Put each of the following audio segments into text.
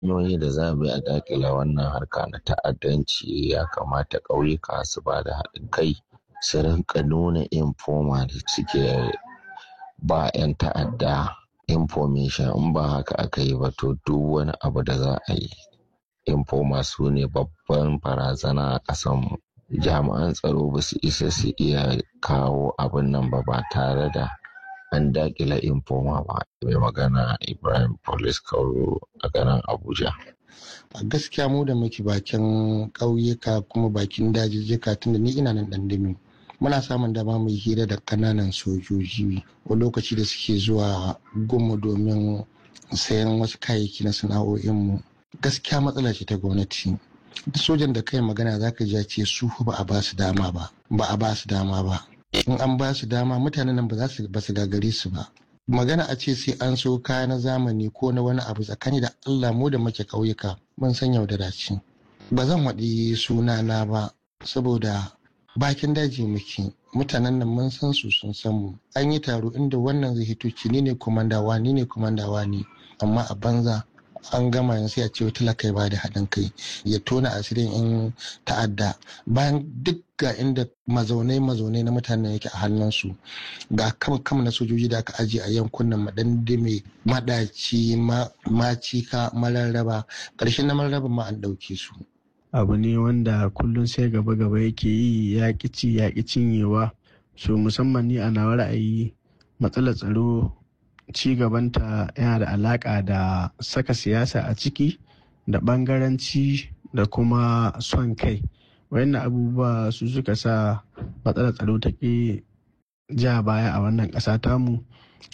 hanyoyi da za mu yi a dakile wannan harka na ta'addanci ya kamata ƙauyuka su ba da haɗin kai su rinka nuna informa da suke ba 'yan ta'adda information in ba haka aka yi ba to duk wani abu da za a yi informa su ne babban barazana a ƙasanmu jami'an tsaro ba su isa su iya kawo abin nan ba ba tare da an dakila informa ba mai magana ibrahim police kauro a garin abuja a gaskiya mu da muke bakin ƙauyuka kuma bakin dajijjika tunda ni ina nan ɗandami muna samun dama mu hira da kananan sojoji wani lokaci da suke zuwa gumu domin sayan wasu kayayyaki na sana'o'inmu gaskiya matsala ce ta gwamnati duk sojan da kai magana zaka ji ce su ba a ba su dama ba ba a ba su dama ba in an ba su dama mutanen nan ba za su ba su gagare su ba magana a ce sai an so kaya na zamani ko na wani abu tsakani da Allah mu da muke ƙauyuka mun san yaudara ce ba zan waɗi sunana ba saboda bakin daji muke mutanen nan mun san su sun san mu an yi taro inda wannan zai hito ci ni ne komandawa ni ne komandawa ne amma a banza an gama yanzu ya ce talaka ya bada haɗin kai ya tona asirin in ta'adda bayan duk ga inda mazaunai mazaunai na mutanen yake a hannunsu ga kam kam na sojoji da aka ajiye a yankunan madandame madaci macika mararraba ƙarshen na mararraba ma an ɗauke su abu ne wanda kullum sai gaba gaba yake yi ya ci ya cinyewa so musamman ni a nawa ra'ayi matsalar tsaro ci gabanta yana da alaka da saka siyasa a ciki da bangaranci da kuma son kai wayannan abubuwa su suka sa matsalar tsaro ta ke ja baya a wannan ƙasa tamu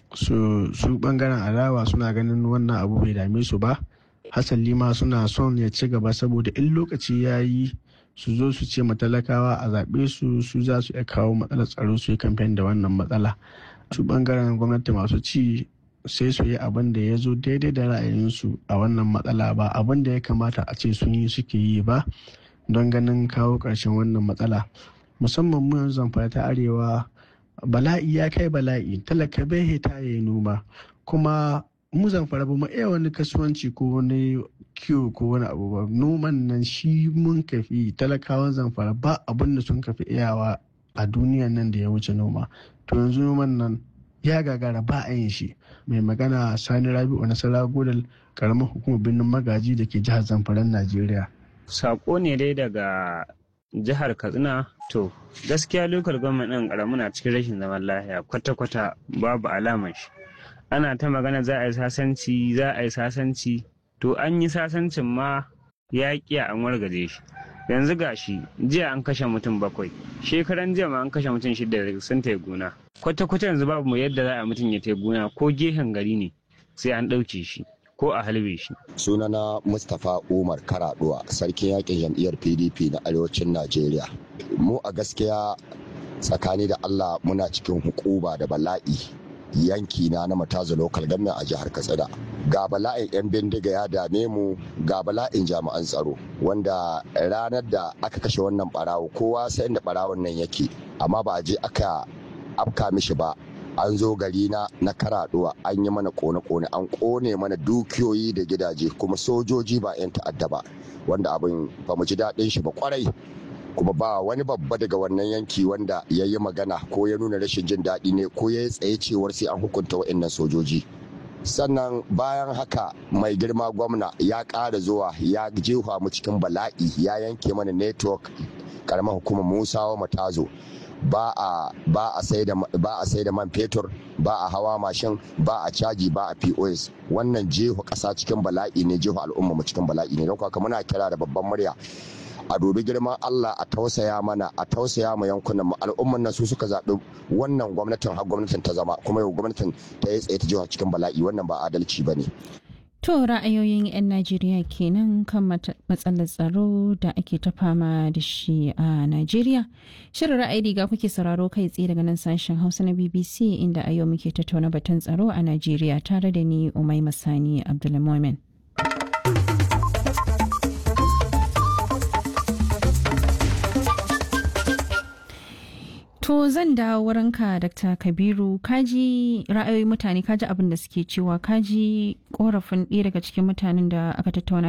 su bangaren adawa suna ganin wannan abu bai dame su ba hasali ma suna son ya ci gaba saboda in lokaci ya yi su zo su ce matalakawa a zaɓe su su za su iya kawo matsalar tsaro su yi kamfen da wannan matsala su bangaren gwamnati masu ci sai su yi abin da ya zo daidai da ra'ayinsu a wannan matsala ba abin da ya kamata a ce sun yi suke yi ba don ganin kawo ƙarshen wannan matsala musamman mu yanzu zamfara ta arewa bala'i ya kai bala'i talaka bai hita ya yi noma kuma mu zamfara ba mu iya wani kasuwanci ko wani kiwo ko wani abu ba noman nan shi mun kafi talakawan zamfara ba abin da sun kafi iyawa a duniyan nan da ya wuce noma to yanzu noman nan ya gagara ba a yin shi mai magana sani rabi'u nasara godal karamar hukumar birnin magaji da ke jihar zamfaran najeriya sako ne dai daga jihar katsina to gaskiya lokal gwamnati ɗin karamu na cikin rashin zaman lafiya kwata-kwata babu alamar shi ana ta magana za a yi sasanci za a yi sasanci to an yi sasancin ma ya ƙiya an wargaje shi yanzu gashi jiya an kashe mutum bakwai shekaran jiya ma an kashe mutum shida sun ta gona kwata-kwata yanzu babu yadda za a mutum ya ta gona ko gehen gari ne sai an ɗauke shi ko a halbe shi. sunana mustapha umar karaduwa sarkin yakin jam'iyyar pdp na arewacin najeriya mu a gaskiya tsakani da allah muna cikin hukuba da bala'i yanki na na mataza local government a jihar katsina ga bala'in 'yan bindiga ya dame mu ga bala'in jami'an tsaro wanda ranar da aka kashe wannan barawo kowa sai da barawon nan yake amma ba a je aka afka mishi ba an zo gari na na karaduwa an yi mana kone-kone an kone mana dukiyoyi da gidaje kuma sojoji ba 'yan ta'adda ba wanda abin ba mu ji daɗin shi ba kwarai kuma ba wani babba daga wannan yanki wanda ya yi magana ko ya nuna rashin jin daɗi ne ko ya yi tsaye cewar sai an hukunta wa'annan sojoji sannan bayan haka mai girma gwamna ya ƙara zuwa ya jefa mu cikin bala'i ya yanke mana network karamar hukumar musawa matazo ba a ba a sai da ba a sai da man fetur ba a hawa mashin ba a caji ba a POS wannan jefa ƙasa cikin bala'i ne jefa al'umma mu cikin bala'i ne don haka muna kira da babban murya a dubi girman Allah a tausaya mana a tausaya ma yankunan mu al'umman nan su suka zaɓi wannan gwamnatin har gwamnatin ta zama kuma yau gwamnatin ta yi tsaye ta jiha cikin bala'i wannan ba adalci ba ne. To ra'ayoyin 'yan Najeriya kenan kan matsalar tsaro da ake ta fama da shi a Najeriya. Shirin ra'ayi riga kuke sauraro kai tsaye daga nan sashen Hausa na BBC inda a yau muke tattauna batun tsaro a Najeriya tare da ni Umai Masani Abdulmumin. To zan dawo wurinka Dr. Kabiru kaji ra'ayoyin mutane kaji abin da suke cewa kaji korafin ɗaya daga cikin mutanen da aka tattauna